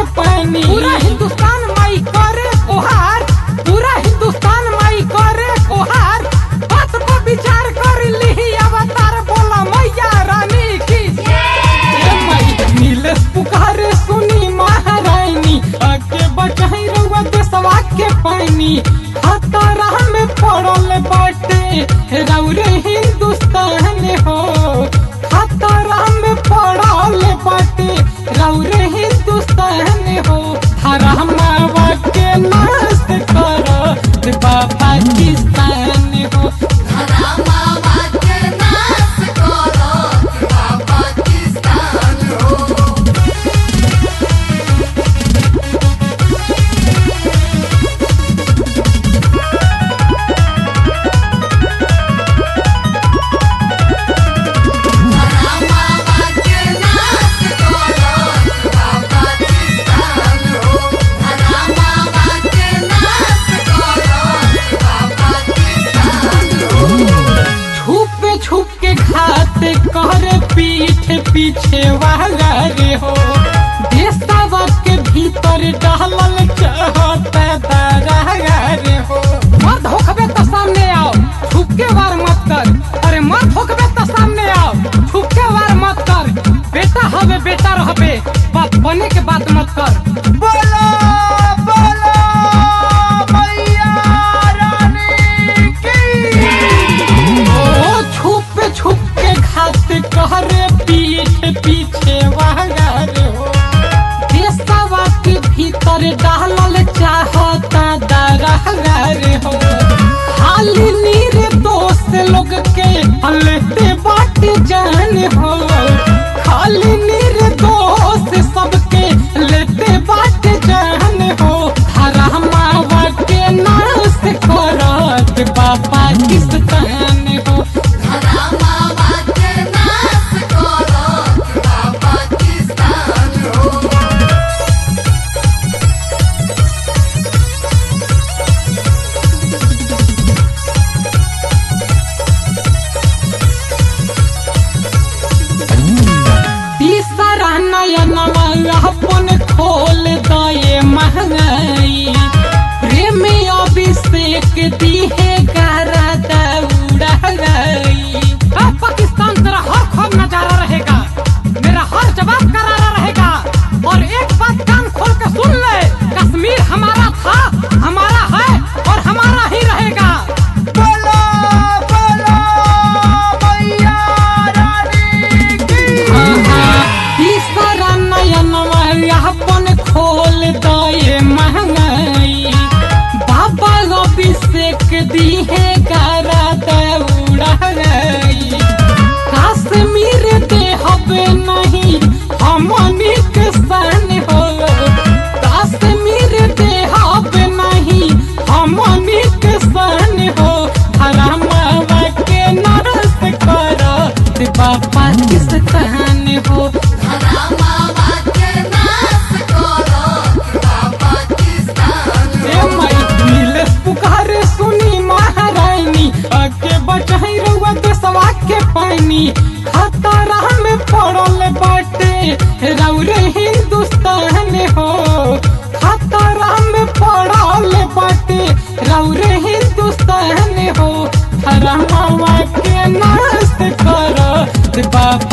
पानी पूरा हिंदुस्तान माई करे ओहार पूरा हिंदुस्तान माई करे ओहार बात को विचार कर ली अवतार बोला मैया रानी की ए माई नीलेश पुकारे सुनी महारानी आगे बचाई रउआ देशवा के पानी खतरा में पड़ल बाटे रउरे हिंदुस्तान हो खतरा में पड़ल बाटे रउरे हिंदुस्तान हो हरामावा के नाश कर पाकिस्तान हो छुप छुप के खाते कर पीठ पीछे वाला रे हो देशवा के भीतर डालल चाहता दारा रे हो मर्द होखबे तो सामने आओ छुप के वार मत कर अरे मर्द होखबे तो सामने आओ छुप के वार मत कर बेटा हवे बेटा रहबे बाप बने के बात मत कर बोलो बोलो मैया रानी की ओ छुप छुप के खाते कहरे पीठ पीछे वागार हो देशवा के भीतर डालल चाहता दरहगार हो खाली नीर दोस्त लोग के लेते बाट जान हो खाली नीर दोस्त सबके लेते बाट जान हो हरामावा के नाश करत बापा किस्तान हो तीसरा नयनवा अपन खोल दये महंगाई प्रेम अभिषेक दिहे गारा दौड़ा गई पाकिस्तान तेरा हर खौफ नजारा रहेगा मेरा हर जवाब करारा रहेगा और एक बात कान खोल के सुन ले कश्मीर हमारा था हमारा है और हमारा ही रहेगा बोलो बोलो मैया रानी की तीसरा नयनवा अपन खोल दये महंगाई बाबा अभिषेक दिहे गारा दौड़ा गई कश्मीर देहब नहीं हमनी के सन हो कश्मीर देहब नहीं हमनी के सन हो हरामावा के नरस कर पाकिस्तान हो ए माई नीलेश पुकारे सुनी महारानी आगे बचाई रउआ देशवा के पानी खतरा में पड़ल बाटे रउरे हिंदुस्तान हो खतरा में पड़ल बाटे रउरे हिंदुस्तान हो हरामावा के नाश कर बाप